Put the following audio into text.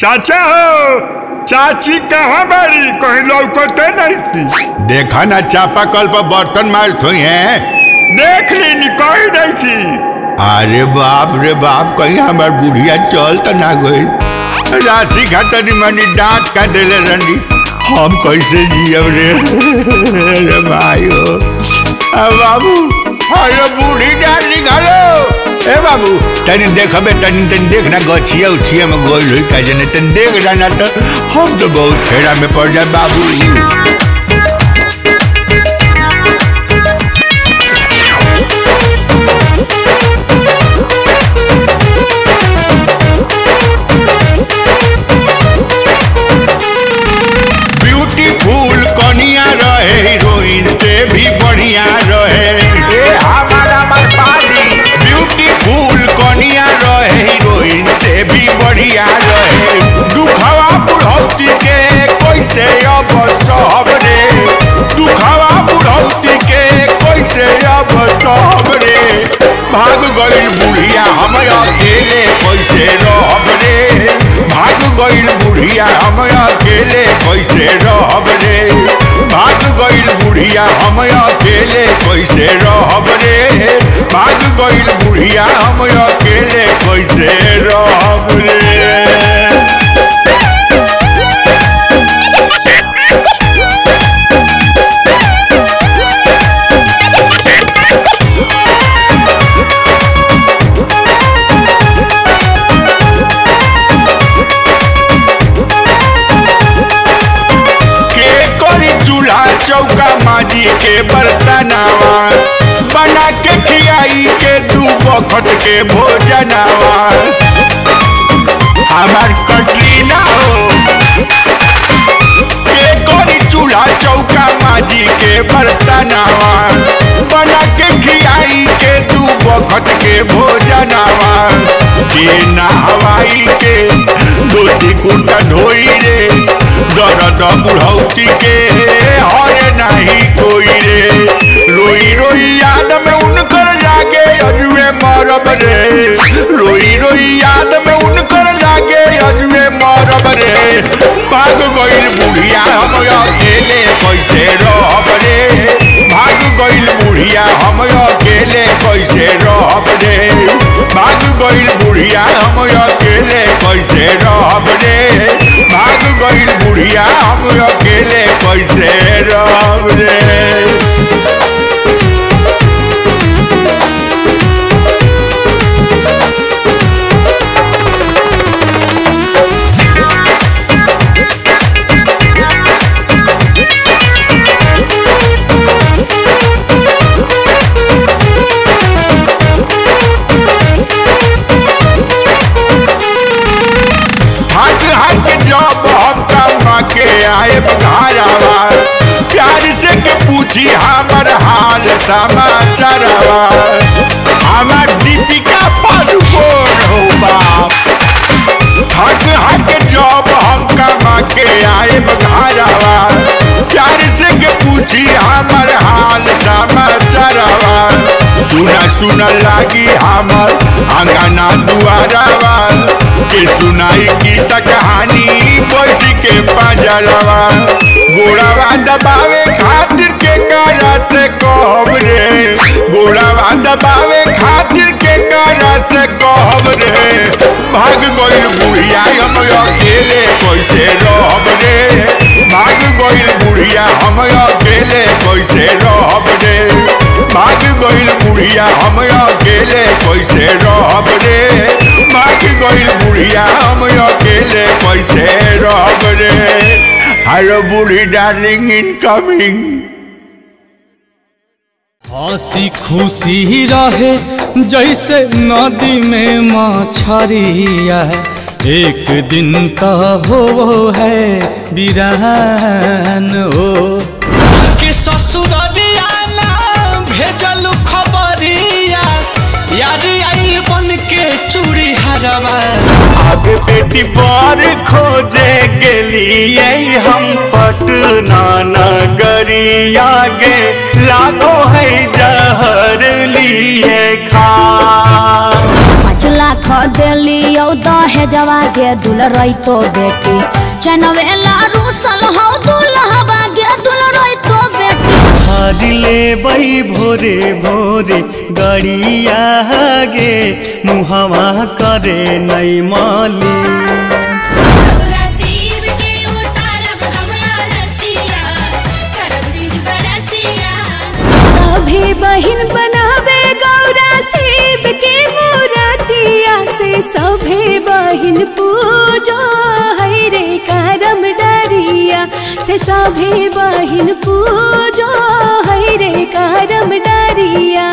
चाचा हो चाची कहाँ बाड़ी कहीं लौकते नहीं थी देखा ना चापा कल पर बर्तन मार हुई है देख ली कोई नहीं थी अरे बाप रे बाप कहीं हमार बुढ़िया चल तो ना गई राती खातर मनी डांट का दिले रंडी हम कैसे जियब रे अरे भाई हो आ बाबू अरे बूढ़ी डांट निकालो ए बाबू तनी देखबे तनी तनी देख ना गछिया उछिया में गोल हुई का जने तनी देख रहा ना तो हम तो बहुत फेरा में पड़ जाए बाबू ब्यूटीफुल कनिया रहे हीरोइन से भी बढ़िया रहे ए हमारा मरपाली ब्यूटीफुल कनिया रहे हीरोइन से भी बढ़िया रहे दुखवा बुढ़ौती के कैसे अब सब रे दुखवा बुढ़ौती के कैसे अब सब रे भाग गई बुढ़िया हम अकेले कैसे रहब रे भाग गईल बुढ़िया हम अकेले कैसे रहब रे भाग गईल बुढ़िया हम अकेले कैसे रहब रे भाग गईल बुढ़िया हम अकेले कैसे रहब रे के करी चूल्हा चौका माजी के बर्तनावा बना के खियाई के दू बखत के भोजनावा हमार कटरीना हो के करी चूल्हा चौका माजी के बर्तनावा बना के खियाई के दू बखत के भोजनावा के नहवाई के धोती कुर्ता धोई रे दर्द बुढ़ौती के हरे नहीं कोई रे रोई रोई याद में उनकर लागे अजुए मरब रे रोई रोई याद में उनकर लागे अजुए मरब रे भाग गईल बुढ़िया हम अकेले कैसे रहब रे भाग गईल बुढ़िया हम अकेले कैसे रहब रे भाग गईल बुढ़िया हम अकेले कैसे रहब रे भाग गईल बुढ़िया हम अकेले कैसे रहब रे हट हट जब हम कमा के आए घरवा प्यार से के पूछी हमर हाल समाचारवा हमार दीपिका पादुकोण हो बाप हक हक जब हम कमा के आए घरवा प्यार से के पूछी हमर हाल समाचारवा सुना सुना लागी हमर अंगना दुआरवा के सुनाई की सा कहानी बैठ के पंजरवा गोड़ावा दबावे खातिर के कारा से कहब रे गोड़ावा दबावे खातिर के कारा से कहब रे भाग गईल बुढ़िया हम अकेले कैसे रहब रे भाग गईल बुढ़िया हम अकेले कैसे रहब रे भाग गईल बुढ़िया हम अकेले कैसे रहब रे भाग गईल बुढ़िया हम अकेले कैसे रहब रे हेलो बूढ़ी डार्लिंग इनकमिंग हंसी खुशी रहे जैसे नदी में मछरिया एक दिन तो हो है बिरान हो के ससुररिया ना भेजल खबरिया यार आइल बन के चूड़ी हरवा आगे बेटी बार खोजे गेलिए हम पटना नगरिया गे लागो है जहर लिए खा पाँच लाख लाख देली औ दहे जवा गे दुल रही तो बेटी चनवेला रूसल हौ दुल्हवा गे दुल रही तो बेटी हारिले बै भोरे भोरे गड़िया गे मुहवा करे नै मली गौरा शिव के उतारब हमला रतिया करब निज बरतिया सभी बहिन बनावे गौरा शिव के मूर्तिया से सभी बहिन पूजो है रे करम डरिया से सभी बहिन पूजो है रे करम डरिया